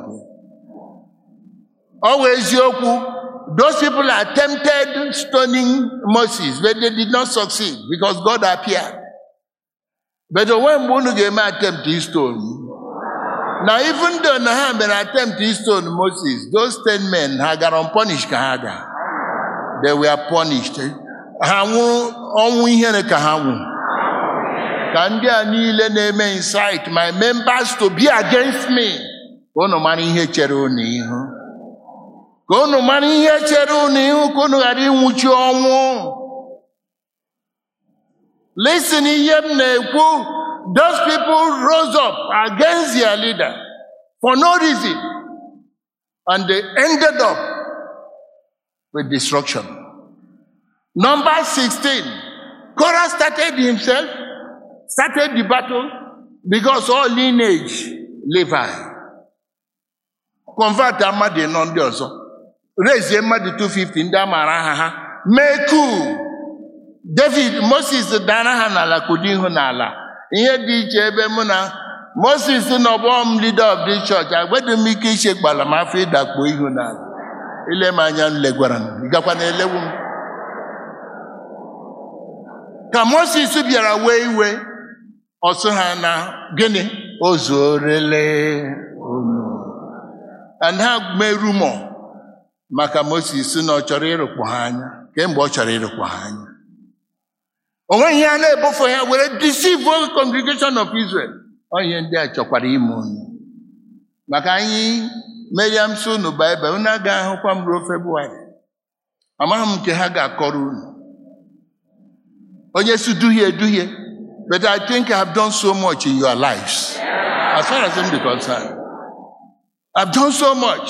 ọ wụ eziokwu those people attempted stoning Moses but they did not succeed because God appeared but onwe mgbe unu ga-eme attempt stone na even though na ha mere attempt stone Moses those ten men ha gara unpunished ka ha ga they were punished ha nwụrụ ọnwụ ihere ka ha nwụrụ ka ndị a niile na-eme incite my members to be against me ka unu mara ihe chere unu ihu ka unu mara ihe chere unu ihu ka unu ghara ịnwụchi ọnwụ listen ihe m na-ekwu those people rose up against their leader for no reason and they ended up with destruction number 16 Korah started himself started the battle because all lineage Levi convert mmadụ ịnọ ndị ọzọ rezie mmadụ 250 ndị a maara aha ha mee kuu david moses dara ha n'ala kudo ihu n'ala ihe dị iche ebe mụ na moses na ọgbọ m leader of this church agbedo m ike iche gbala m afọ ịdakpo ihu n'ala ile m anya legwara m ịgakwa na elewu m ka moses bịara wee iwe ọsụ ha na gịnị o zuorele unu and ha mee rumọ maka moses na ọ chọrọ ịrụkpọ ha anya kemgbe ọ chọrọ ịrụkpọ ha anya o nweghị ihe a na-ebofe ya were deceive the congregation of Israel ọ ihe ndị a chọkwara ime unu maka anyị meriam so unu baịbụl unu agaghị ahụkwa m ruo febụwarị amaghị m nke ha ga-akọrọ unu onye si duhie duhie but I think I have done so much in your lives as far as I'm concerned I've done so much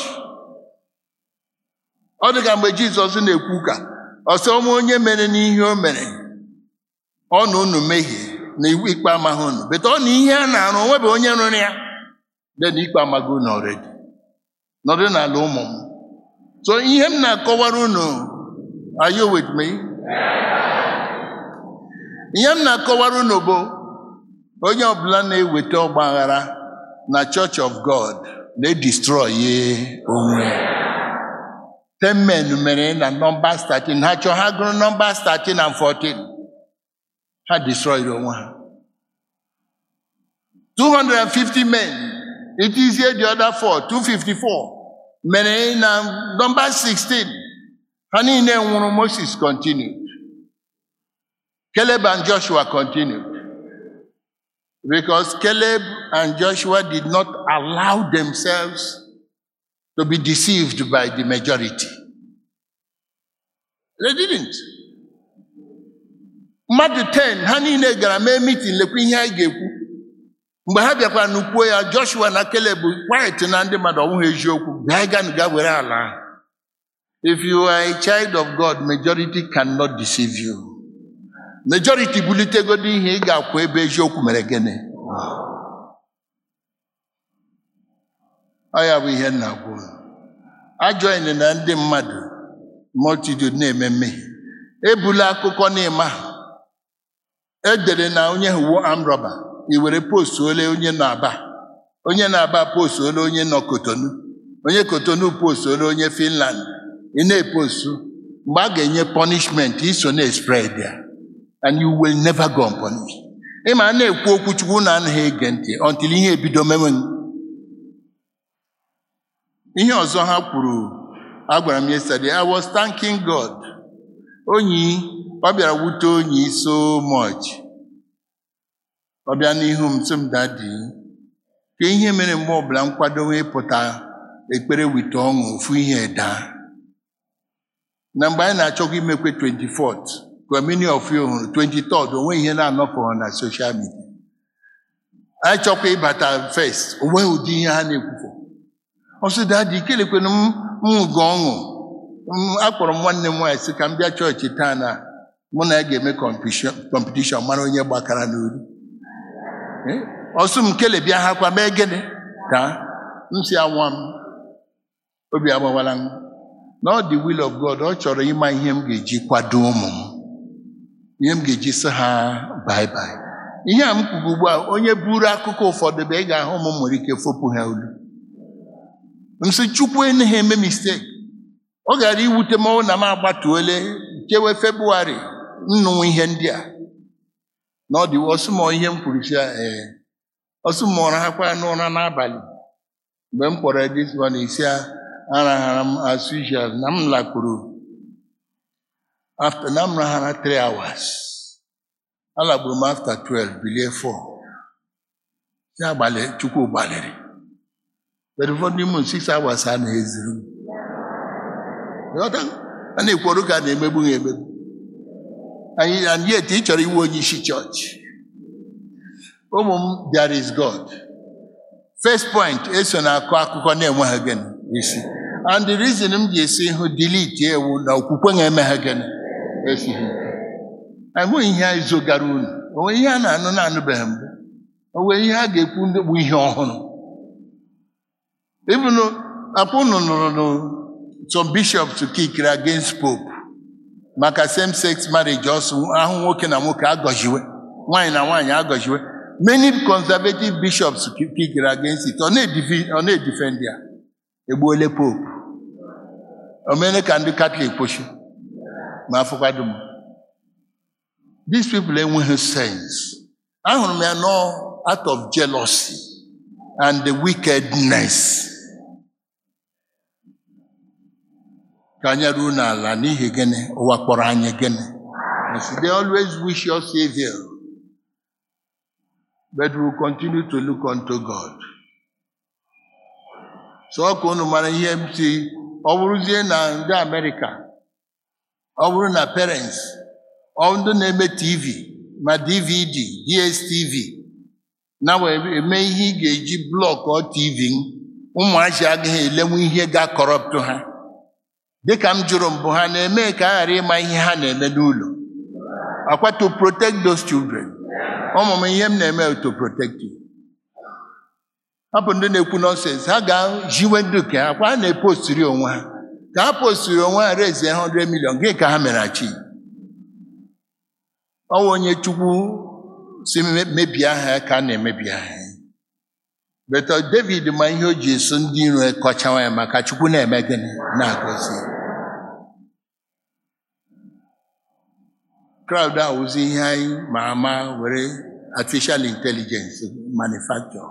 ọ dị ka mgbe Jizọs na-ekwu ka ọsọ ọnwa onye mere n'ihe o mere ọ na unu mehie na iwu ikpe amaghị unu bet ọ na ihe a na-arụ onwebe onye rụrụ ya dị na ikpe amaghị unu ọredi nọdụ n'ala ụmụ m so ihe m na-akọwara unu are you with me? ihe m na-akọwara unu bụ onye ọbụla na-eweta ọgba aghara na Church of God na-edestroy onwe ya ten men mere na Numbers 13 ha chọọ ha gụrụ Numbers 13 and 14 ha destroy onwe ha 250 men it is here the other four 254 mere na Numbers 16 ha niile nwụrụ Moses continued Caleb and Joshua continued because Caleb and Joshua did not allow themselves to be deceived by the majority. They didn't. Mmadụ 10 ha niile gara mee meeting lekwa ihe anyị ga-ekwu. Mgbe ha bịakwara n'ukwuo ya Joshua na Caleb quiet na ndị mmadụ ọnwụghị eziokwu bịa ganụ ga were ala ahụ. If you are a child of God, majority cannot deceive you. Majority bulitegodi ihe ị ga-akwụ ebe eziokwu mere gịnị? Ọ ya bụ ihe nna gwu ajọghị na ndị mmadụ multitude na-eme mmehie ebula akụkọ n'ịma edere na onye wuo amrọba i were post ole onye na-aba onye na-aba post ole onye nọ kotonu onye kotonu post ole onye finland ị na-epostu mgbe a ga-enye punishment iso na-spread ya and you will never go unpunished ịma a na-ekwu okwu chukwu na anaghị ege ntị until ihe ebido mewe ihe ọzọ ha kwuru agwara m yesterday I was thanking God onyi ọ bịara wute onyi so much ọ bịa n'ihu m sị m dadi ka ihe mere mgbe ọbụla m kwadowe ịpụta ekpere wite ọṅụ ofu ihe daa na mgbe anyị na-achọkwa imekwe 24th ka many of you hụrụ 23rd onwe ihe na-anọpụghị na social media anyị chọkwa ịbata first onwe ụdị ihe ha na-ekwufọ ọsị dadi kelekwana m nwụgo ọṅụ M- akpọrọ m nwanne m nwaanyị sị ka m bịa chọọchị taa na mụ na ya ga-eme kọmpetishọn mara onye gbakara n'olu Eh, ọsụ m kele bịa ha kwa mee gịnị ka m si anwa m obi agbawala m na ọ dị will of God ọ chọrọ ịma ihe m ga-eji kwado ụmụ m ihe m ga-eji sị ha bye bye ihe a m kwuru ugbu a onye buru akụkọ ụfọdụ bụ ị ga-ahụ ụmụ m nwere ike fopụ ha olu m sị chukwu eneghị eme mistake ọ gara iwute m ọnwụ na m agbatuole chewe febụwarị nnụnụ ihe ndị a na ọ dị ọsụmọ ihe m kwuru si ee ọsụmọ ụra ha kwara n'ụra n'abalị mgbe m kpọrọ this one isi arahara m as usual na m lakpuru after na m rahara 3 hours alagburu m after 12 bilie 4 ya gbalị chukwu gbalịrị but ụfọdụ n'ime 6 hours a na-ezuru m Ghọta? a na-ekworo ka a na-emegbu ha emegbu anyị and yet ị chọrọ iwe onye isi chọọchị ụmụ m there is God first point eso na-akọ akụkọ na-enweghị gịnị isi and the reason m ji esi hụ delete ewu na okwukwe na-emeghe gịnị esighị ike enweghị ihe anyị zogara unu onwe ihe a na-anụ na-anụbeghị mbụ onwe ihe a ga-ekwu ndị bụ ihe ọhụrụ even akwa unu nụrụ nụ some bishops kikiri against pope maka same sex marriage ọsọ ahụ nwoke na nwoke agọziwe nwaanyị na nwaanyị agọziwe many conservative bishops kikiri against it ọ na-edifi- ọ na-edifend ya egbuole pope omene ka ndị katọlik kwụsị ma afọkwado m these people enweghị sense ahụrụ m ya nọ out of jealousy and the wickedness ka anyị ruo n'ala n'ihi gịnị ụwa kpọrọ anyị gịnị Yes, they always wish us evil but we will continue to look unto God so ọ ka unu mara ihe m si ọ bụrụzie na ndị Amerịka ọ bụrụ na parents ọ ndị na-eme TV ma DVD DSTV na wee eme ihe ị ga-eji blọkụ TV ụmụazị agaghị elenwu ihe ga-akọrọptụ ha dịka m jụrụ mbụ ha na-eme ka a ghara ịma ihe ha na-eme n'ụlọ akwa to protect those children ụmụ m ihe m na-eme bụ to protect you hapụ ndị na-ekwu nọnsens ha ga-jiwe ndị nke ha kwa ha na-epostiri onwe ha ka ha postiri onwe ha rezie 100 million gị ka ha mere achi ọnwa onye chukwu si me- mebie aha ya ka a na-emebi aha ya But David ma ihe o ji eso ndị iro kọchawa ya maka Chukwu na-eme gịnị na-agọzi ya. crowd a wụzi ihe anyị ma ama were artificial intelligence manufacture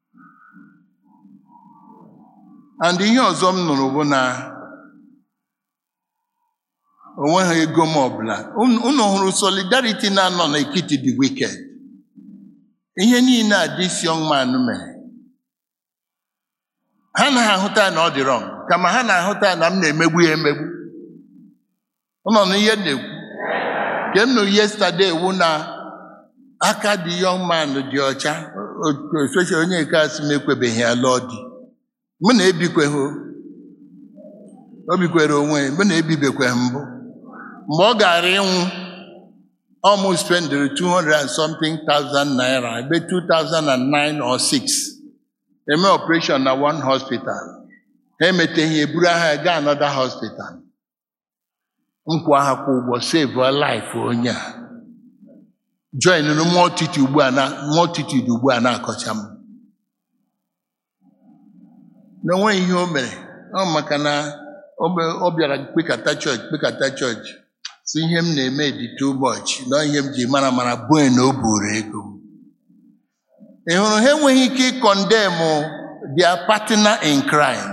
and ihe ọzọ m nụrụ bụ na onweghị ego m ọbụla Unu unu hụrụ solidarity na-anọ n'etiti the wicked ihe niile a this young man mere ha na-ahụta na ọ dị wrong kama ha na-ahụta na m na-emegbu ya emegbu ụnọ na ihe m na-ekwu nke m nụ yesterday wu na aka dị young man dị ọcha especially onye nke asị m ekwebeghị ya lụọ di mụ na ebikweghị o. o bikwere onwe ya mụ na ebibekweghị mbụ mgbe ọ gara ịnwụ almost spendere 200 and something thousand naira ebe 2009 or 6 eme operation na one hospital ha emeteghị eburu aha ya gaa another hospital nkwa ha kwa ụgbọ save a life onye a join nụ multitude ugbu a na multitude ugbu a na-akọcha m na onweghị ihe o mere ọ maka na ọ be- ọ bịara kpekata chọọchị kpekata chọọchị si ihe m na-eme dị too much na ihe m ji mara mara bue na o buru ego m ị hụrụ ha enweghị ike ịkọndemụ their partner in crime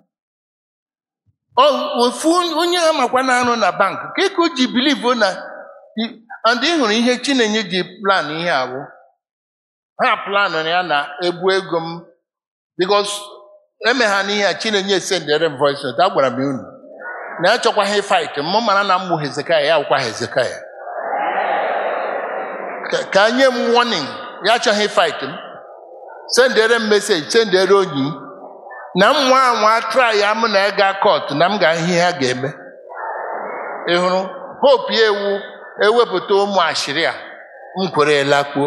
Ọ- ofu onye ha makwa na-arụ na bank ka eke o ji bilivu na and ị hụrụ ihe chinenye ji plan ihe abụ ha planụ ya na ebu ego m bikos eme ha n'ihe a chinenye sendere m voice note agwara m unu na ya chọkwaghị fight mụ mara na mmụ hezekaya ya akwụkwa hezekaya Ka- ka nye m warning ya achọghị fight m sendere m meseji sendere onyi na m nwa anwa try ya m na ịga court na m ga ihe ha ga-eme ị hụrụ hope ya ewu ewepụta ụmụ ashịrị a m kwere lakpuo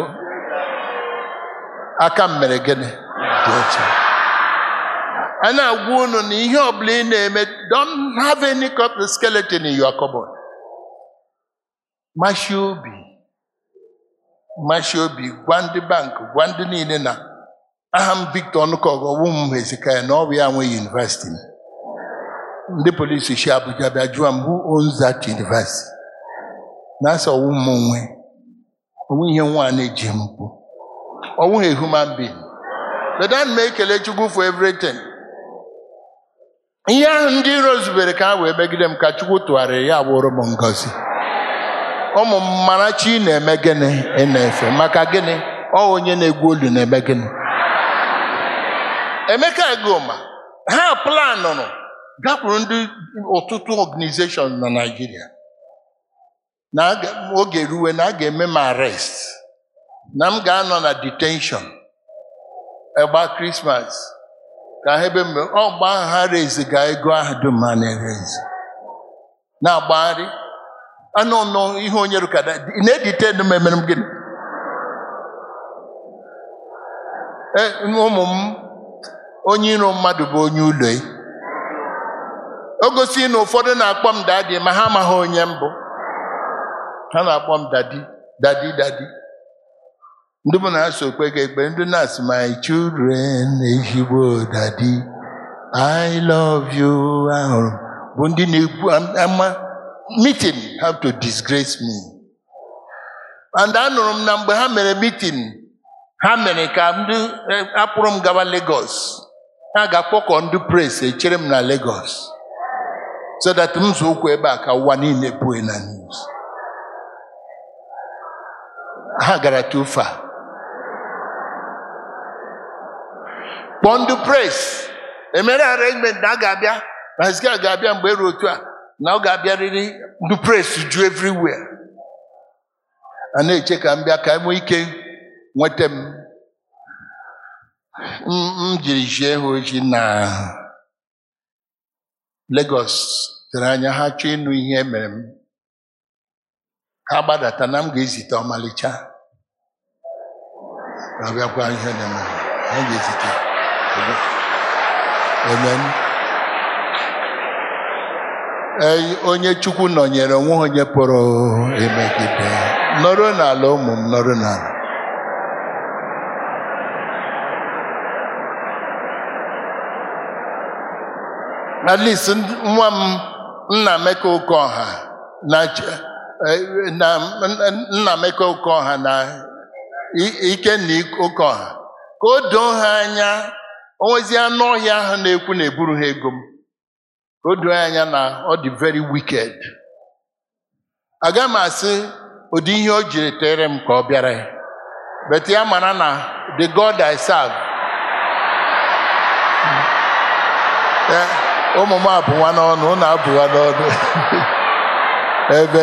aka m mere gịnị dị ọcha a na-agwa unu na ihe ọbụla ị na-eme don't have any copy skeleton in your cupboard mashi obi mashi obi gwa ndị bank gwa ndị niile na aha m victor ọnụkọgụ ọwụ m hezikaya na ọ bụ ya nwe yunivesiti ndị polisi si abuja bịa jụọ m who owns that university na-asa ọwụ m onwe onwe ihe nwa na-eji m kwu ọwụ a human being but ana m ekele chukwu for everything ihe ahụ ndị iro zubere ka ha wee megide m ka chukwu tụgharịrị ya bụrụ m ngọzi ụmụ m mara chi na-eme gịnị ị na-efe maka gịnị ọ onye na-egwu olu na-eme gịnị emeka egoma ha planụrụ gakwuru ndị ọtụtụ organization na naijiria na aga- oge ruwe na a ga-eme m arrest na m ga-anọ na detention egba krismas ka ha ebe mgbe ọ gba ahụ ha reziga ego ahụ dum ha na-erezi na-agbagharị anụ nọ ihe onye rụkada ị na-editen m emere m gịnị E, ụmụ m onye iro mmadụ bụ onye ụlọ ya o gosi na ụfọdụ na-akpọ m dadi ma ha amaghị onye mbụ ha na-akpọ m dadi dadi dadi ndị bụ na-asụ okpe ga ekpe ndị na-asị my children ezigbo dadi I love you ahụrụ bụ ndị na-ekwu ama meeting have to disgrace me and anụrụ m na mgbe ha mere meeting ha mere ka ndị eh, akpụrụ m gawa Lagos ha ga-akpọkọ ndị pres echere m na Lagos so that m zụ ụkwụ ebe a ka ụwa niile pụọ na news ha gara too far kpọọ ndị pres emere arrangement na a ga-abịa na Hezekaya ga-abịa mgbe eru otu a na ọ ga-abịarịrị ndị pres ju everywhere a na-eche ka m bịa ka enwee ike nweta m m m jiri jie ha oji na Lagos tere anya ha chọọ ịnụ ihe mere m ha gbadata na m ga-ezite ọmalịcha ga-abịakwa ihe na-eme ha ga-ezite Amen. Ee, onye Chukwu nọnyere onwe onye pụrụ emegide nọrọ n'ala ụmụ m nọrọ n'ala at least ndị- nwa m nna Emeka Okeọha na ch- eh, na nna Emeka Okeọha na I- Ikenna Okeọha ka o doo ha anya onwezi anụ ọhịa ahụ na-ekwu na eburu ha ego m ka o doo ha anya na ọ dị very wicked aga m asị ụdị ihe o jiri tere m ka ọ bịara ya but ya mara na the God I serve Eh, ụmụ m abụwa n'ọnụ ụnụ abụwa n'ọnụ ebe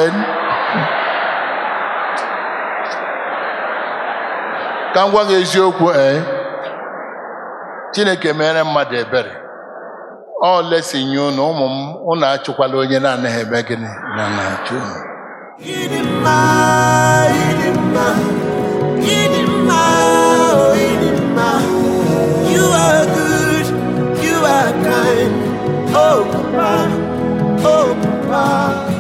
ka m gwa gị eziokwu ee chineke mere mmadụ ebere ọ lesinye unu ụmụ m unu achụkwala onye na-anaghị eme gịnị na na-achụ unu Idima, Idima, Idima, oh Idima. You are good, you are kind. Oh Papa, oh Papa.